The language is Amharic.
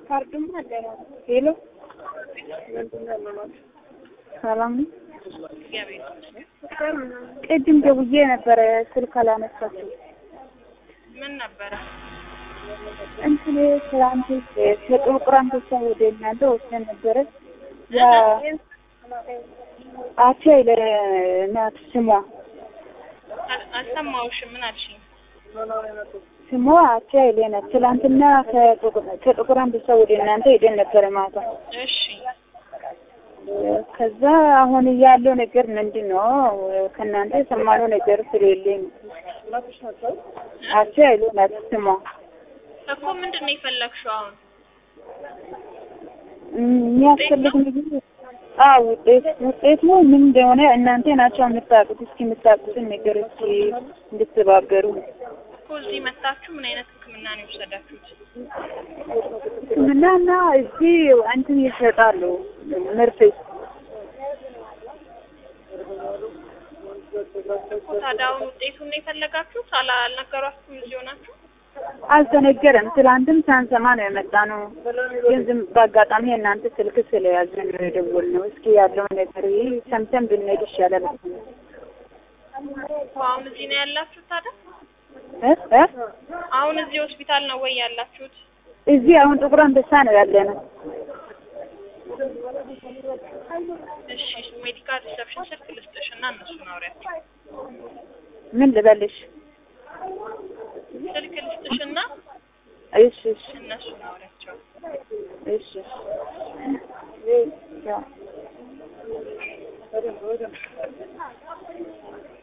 ካርዱም አለ። ሄሎ ሰላም ነው። ቅድም ደውዬ ነበረ ስልክ አላነሳችም። ምን ነበረ? እንትን ትላንት ከጥቁር አንበሳ ወደ እናንተ ወስደን ነበረ። ያ አቼ ለናት ስሟ አል- አልሰማሁሽም። ምን አልሽኝ? ስሟ አቼ ናት። ትላንትና ከጥቁር ከጥቁር አንበሳ ወደ እናንተ ሄደን ነበረ ማታ። እሺ ከዛ አሁን ያለው ነገር ምንድን ነው? ከእናንተ የሰማነው ነገር ስለሌለኝ አቼ ናት ስሟ እኮ ምንድን ነው የፈለግሽው አሁን? የሚያስፈልግ ነገር አዎ፣ ውጤት ውጤቱ ምን እንደሆነ እናንተ ናቸው የምታውቁት። እስኪ የምታውቁትን ነገር እስኪ እንድትባበሩ። እኮ እዚህ መታችሁ ምን አይነት ሕክምና ነው የወሰዳችሁት? ሕክምናና እዚህ እንትን ይሰጣሉ ምርት እኮ ታዲያ አሁን ውጤቱን ነው የፈለጋችሁት? አላ- አልነገሯችሁም እዚህ ሆናችሁ? አልተነገረም። ትላንትም ሳንሰማ ነው የመጣ ነው። ግን ዝም በአጋጣሚ የእናንተ ስልክ ስለያዝን ነው የደወልነው። እስኪ ያለውን ነገር ይህ ሰምተን ብንሄድ ይሻላል። እኮ አሁን እዚህ ነው ያላችሁት ታዲያ? እ እ አሁን እዚህ ሆስፒታል ነው ወይ ያላችሁት? እዚህ አሁን ጥቁር አንበሳ ነው ያለ ነው። እሺ ሜዲካል ሪሰፕሽን ስልክ ልስጥሽ እና እነሱን አውሪያቸው። ምን ልበልሽ? ስልክ ልስጥሽ እና እሺ እሺ እነሱን አውሪያቸው። እሺ ያው